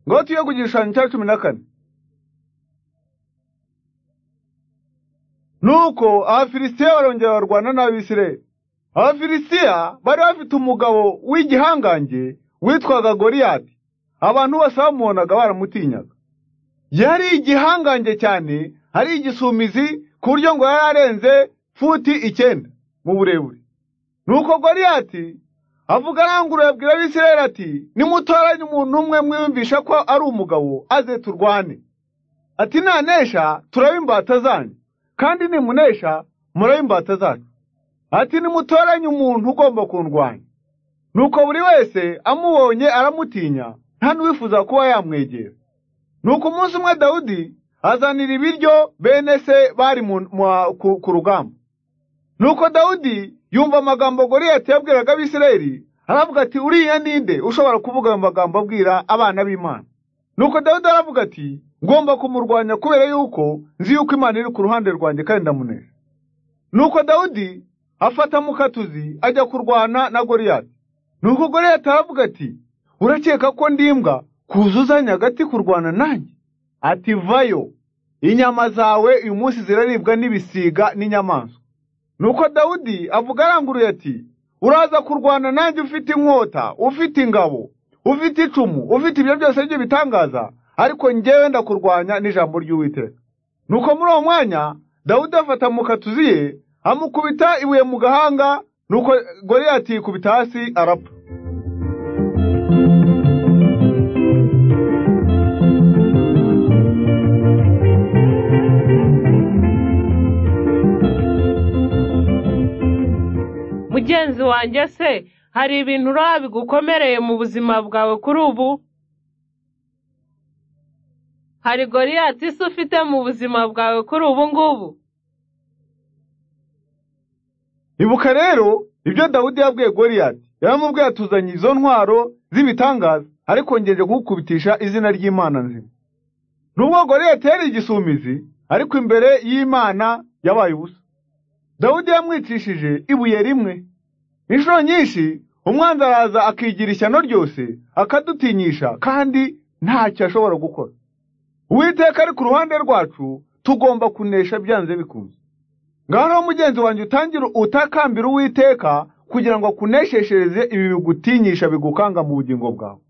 ngotiyo kujishana cya cumi na kane nuko abafilisitiya barongera barwana n'abisirayeli abafilisitiya bari bafite umugabo w'igihangange witwaga goriyati abantu bose bamubonaga baramutinyaga yari igihangange cyane ari igisumizi ku buryo ngo yari arenze futi icyenda mu burebure nuko goriyati avuga aranguruye abwira abisirayeli ati nimutoranye umuntu umwe mwiyumvisha ko ari umugabo aze turwane ati nanesha turaba imbata zanyu kandi nimunesha muraba imbata zacu ati nimutoranye umuntu ugomba kundwanya nuko buri wese amubonye aramutinya nta n'uwifuza kuba yamwegera nuko umunsi umwe dawudi azanira ibiryo bene se bari ku rugamba nuko dawudi yumva amagambo goriyati yabwiraga abisirayeli aravuga ati uriya ninde ushobora kuvuga ayo magambo abwira abana b'imana nuko dawidi aravuga ati ngomba kumurwanya kubera yuko nzi yuko imana iri ku ruhande rwanjye kandi ndamunesha nuko dawidi afata mukatuzi ajya kurwana na goriyati nuko goriyati aravuga ati urakeka ko ndimbwa kuzuzanya agati kurwana nanjye ati vayo inyama zawe uyu munsi ziraribwa n'ibisiga n'inyamaswa nuko dawudi avuga aranguruye ati uraza kurwana nanjye ufite inkota ufite ingabo ufite icumu ufite ibyo byose byo bitangaza ariko ngewe ndakurwanya n'ijambo ry'uwiteka nuko muri uwo mwanya dawudi afata mu katuzi ye amukubita ibuye mu gahanga nuko goriyati yikubita hasi arapfa mugenzi wanjye se hari ibintu uraba bigukomereye mu buzima bwawe kuri ubu hari goriyati isi ufite mu buzima bwawe kuri ubu ngubu ibuka rero ibyo dawudi yabwiye goriyati yaramubwiye atuzanye izo ntwaro z'ibitangaza ariko ngeje kugukubitisha izina ry'imana nzima nubwo goriyati yari igisumizi ariko imbere y'imana yabaye ubusa dawudi yamwicishije ibuye rimwe inshuro nyinshi umwanzi araza akigira ishyano ryose akadutinyisha kandi ntacyo ashobora gukora uwiteka ari ku ruhande rwacu tugomba kunesha byanze bikunze ngaho mugenzi wanjye utangire utakambira uwiteka kugira ngo akunesheshereze ibi bigutinyisha bigukanga mu bugingo bwawe